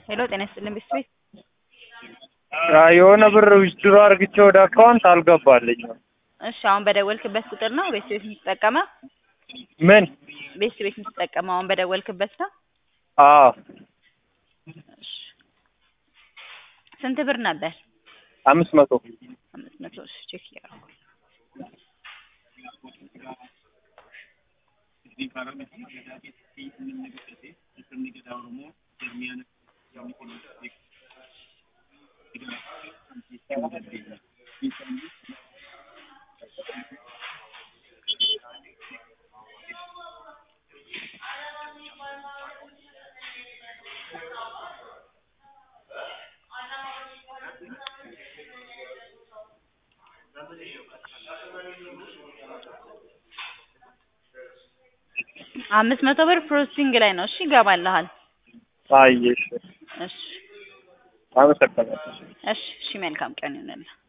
ሄሎ ጤና ይስጥልን ቤተሰቤት የሆነ ብር ዊዝድሮ አርግቼ ወደ አካውንት አልገባልኝም። እሺ አሁን በደወልክበት ቁጥር ነው ቤተሰቤት የምትጠቀመው? ምን? ቤተሰቤት የምትጠቀመው አሁን በደወልክበት ነው? አዎ እሺ ስንት ብር ነበር? አምስት መቶ አምስት መቶ እሺ ቼክ እያደረኩ አምስት መቶ ብር ፕሮሰሲንግ ላይ ነው። እሺ ይገባልሃል። አየሽ። እሺ አመሰግናለሁ። እሺ እሺ መልካም ቀን ይሁንልህ።